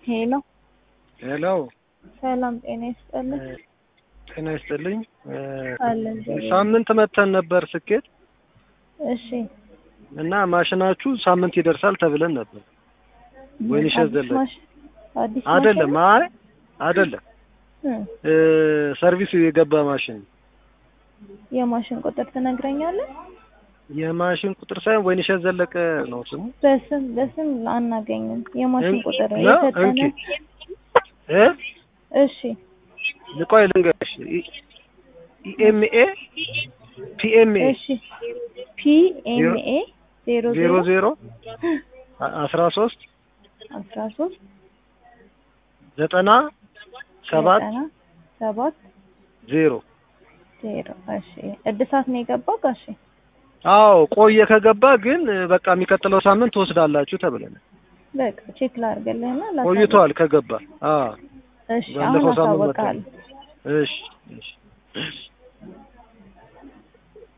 ሄሎ ሄሎ ሰላም ጤና ይስጥልኝ። ጤና ይስጥልኝ። አለን እግዚአብሔር ሳምንት መተን ነበር ስኬት እሺ እና ማሽናችሁ ሳምንት ይደርሳል ተብለን ነበር። ወይንሸት አዲስ ዘለቀ ማሽ- አዲስ አይደለም፣ ማሽን? አይ አይደለም፣ እ እ ሰርቪስ የገባ ማሽን የማሽን ቁጥር ትነግረኛለህ? የማሽን ቁጥር ሳይሆን ወይንሸት ዘለቀ ነው ስሙ። በስም በስም አናገኝም። የማሽን እንኪ- ቁጥር ነው? የሰጠነ እንኪ። እ እሺ ልቆይ ልንገርሽ ኢኤምኤ ፒኤምኤ እሺ ፒኤምኤ ዜሮ ዜሮ ዜሮ ዜሮ አስራ ሶስት አስራ ሶስት ዘጠና ሰባት ዘጠና ሰባት ዜሮ ዜሮ እሺ እድሳት ነው የገባው ጋሼ? አዎ ቆየ ከገባ ግን በቃ የሚቀጥለው ሳምንት ትወስዳላችሁ ተብለናል። በቃ ቼክ ላድርግልህና ላሳውቅ። ቆይቷል ከገባ። አዎ እሺ አሁን ባለፈው ሳምንት አሳውቃለሁ። እሺ እሺ